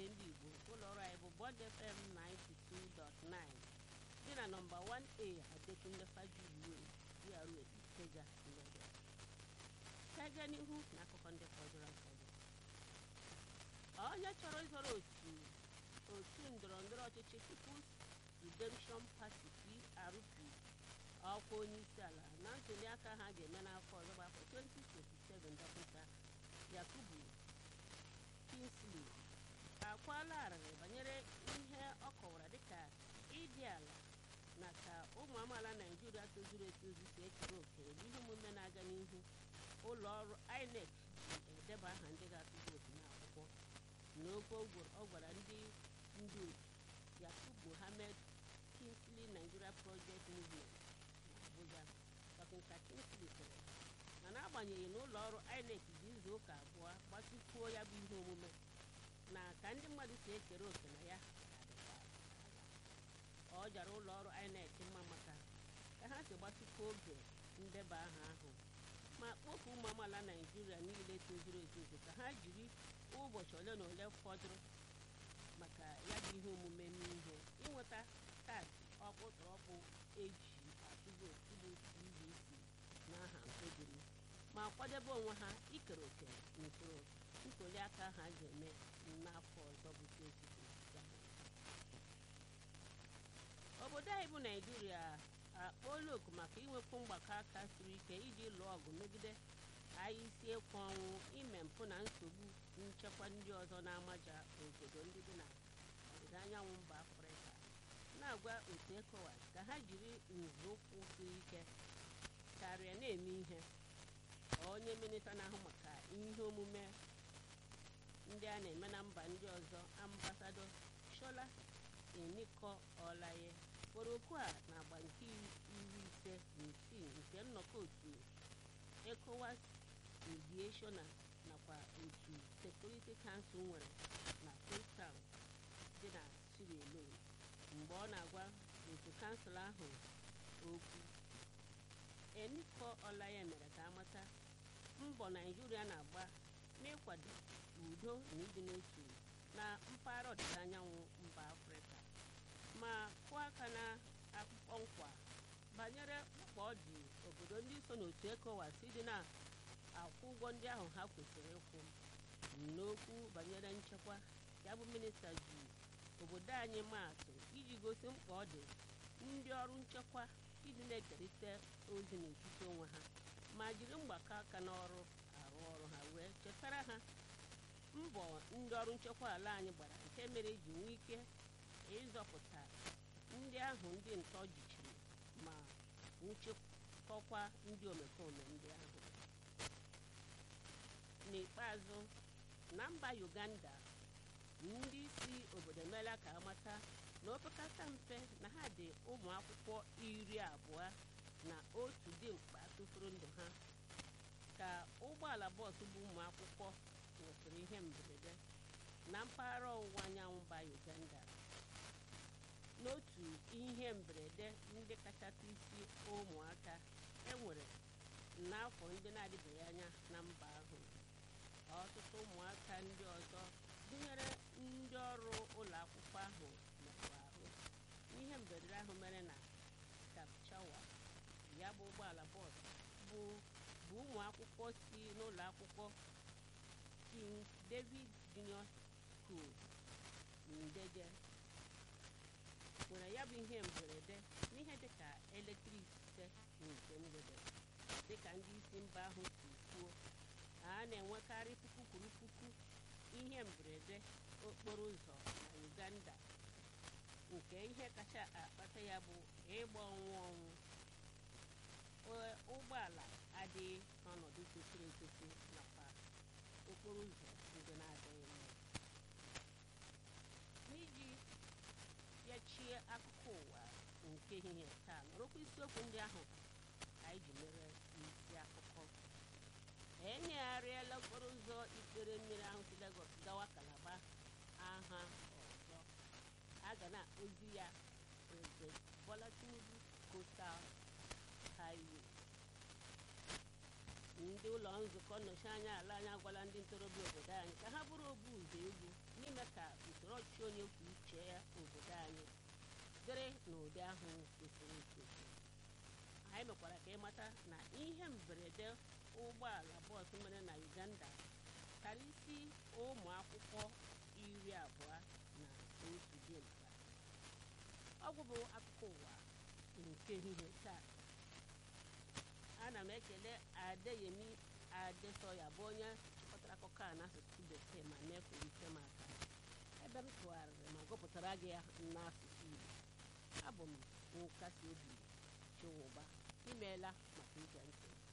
ndị igbo ụlọọrụ anyị bụ bond fm 92.9 dị na nọmba 1a adekunle fajuwe GRA ikeja lagos ka gaa n'ihu na akụkọ ndị fọdụrụ afọdụ onye chọrọ ịzọrọ otu otu ndọrọ ndọrọ ọchịchị People's Redemption Party PRP ọkwa onye isi ala na ntuli aka ha ga-eme n'afọ ọzọ bụ afọ 2027 dọkịta Yakubu Kingsley akwala arịrị banyere ihe ọ kọwara dịka ịdị ala na ka ụmụ amaala Naijiria tozuru etozu si ekere òkè n'ihe omume na-aga n'ihu ụlọ ọrụ INEC ji edeba aha ndị ga-atụ vootu n'akwụkwọ n'okwu ọ gwara ndị ndu Yakub Mohammed Kingsley Nigeria Project Movement n'Abuja dọkịta Kingsley kwere na n'agbanyeghị na ụlọ ọrụ INEC ji izu ụka abụọ gbatịkwuo ya bụ ihe omume na ka ndị mmadụ si ekere òkè na ya ọ jara ụlọ ọrụ INEC mma maka ka ha si gbatịkwa oge ndeba aha ahụ ma kpọpụ ụmụ amaala Naịjirịa niile tozuru etozu ka ha jiri ụbọchị ole na ole fọdụrụ maka ya bụ ihe omume n'ihe ịnweta kaadị ọkpụtọrọkpụ eji atụ vootu bụ PVC n'aha mkpebiri ma kwadebe onwe ha ikere òkè n'usoro ntuli aka ha ga-eme n'afọ ọzọ bụ 2027 obodo anyị bụ naijiria akpọọla oku maka inwekwu mgbakọ aka siri ike iji lụọ ọgụ megide anyị isi ịkwa ọnwụ ime mpụ na nsogbu nchekwa ndị ọzọ na-amaja obodo ndị dị na ọdịda anyanwụ mba afrịka na-agwa otu ECOWAS ka ha jiri nzọụkwụ siri ike karịa na-eme ihe onye minista na-ahụ maka ihe omume ndị a na-eme na mba ndị ọzọ ambasado shola eniko olaye kpọrọ okwu a n'agba nke iri ise na isii nke nnọkọ otu ECOWAS mediation nakwa otu Security Council nwere na Cape Town dị na Sierra Leone mgbe ọ na-agwa otu kansụl ahụ okwu eniko olaye mere ka amata mbọ naijiria na-agba n'ịkwado udo na ịdị n'otu na mpaghara ọdịda anyanwụ mba afrịka ma kụọ aka na akpụkpọ nkwa banyere mkpa ọ dị obodo ndị so n'otu ECOWAS dị na-akwụ ụgwọ ndị ahụ ha kwesịrị ịkwụ n'okwu banyere nchekwa ya bụ minista ji obodo anyị maatụ iji gosi mkpa ọ dị ndị ọrụ nchekwa ịdị na-ekerịta ozi n'etiti onwe ha ma jiri mgbakọ aka n'ọrụ arụ ọrụ ha wee chetara ha mbọ ndị ọrụ nchekwa ala anyị gbara nke mere ji nwee ike ịzọpụta ndị ahụ ndị ntọ jichiri ma nchekọkwa ndị omekome ndị ahụ n'ikpeazụ na mba Uganda ndị isi obodo emeela ka amata na opekata mpe na ha dị ụmụ akwụkwọ iri abụọ na otu dimkpa tụfuru ndụ ha ka ụgbọala bọọsụ bụ ụmụ akwụkwọ nwesịrị ihe mberede na mpaghara ọwụwa anyanwụ mba Uganda n'otu ihe mberede ndị kachasị isi ụmụaka enwere n'afọ ndị na-adịbeghị anya na mba ahụ ọtụtụ ụmụaka ndị ọzọ gụnyere ndị ọrụ ụlọ akwụkwọ ahụ merụrụ ahụ n'ihe mberede ahụ mere na Kapchawa ya bụ ụgbọala bọọsụ bụ bụ ụmụ akwụkwọ si n'ụlọ akwụkwọ King David Junior School Ndege nwere ya bụ ihe mberede n'ihe dịka elekere ise nke mgbede dịka ndị isi mba ahụ si kwuo a na-enwekarị puku kwuru puku ihe mberede okporo ụzọ na Uganda nke ihe kacha akpata ya bụ ịgba ọnwụ ọnwụ ụgbọala adịghị n'ọnọdụ kwesịrị ekwesị nakwa okporo ụzọ ndị na-adịghị mma n'iji bịachie akụkọ ụwa nke ehihie taa nọrọkwa isiokwu ndị ahụ anyị ji mere isi akụkọ enyegharịala okporo ụzọ ikpere mmiri ahụ si Lagos gawa Kalaba aha ọzọ a ga na-akpọzi ya President Bola Tinubu Coastal Highway ndị ụlọ nzukọ nnọchi anya ala anyị agwala ndị ntorobịa obodo anyị ka ha bụrụ obu ụzọ egwu n'ime ka usoro ọchịchị onye kwuo uche ya obodo anyị dịrị n'ụdị ahụ kwesịrị ekwesị anyị mekwara ka ịmata na ihe mberede ụgbọala bọọsụ mere na uganda tara isi ụmụ akwụkwọ iri abụọ na otu dimkpa ọgwụ bụ akụkọ ụwa nke ehihie taa ana m ekele adeyemi adesoya bụ onye chịkọtara akụkọ a n'asụsụ bekee ma mee ka ite m aka ebe m tụgharịrị ma gụpụtara gị ya n'asụsụ igbo abụ m nkasi obi chiwụba imeela maka ige ntị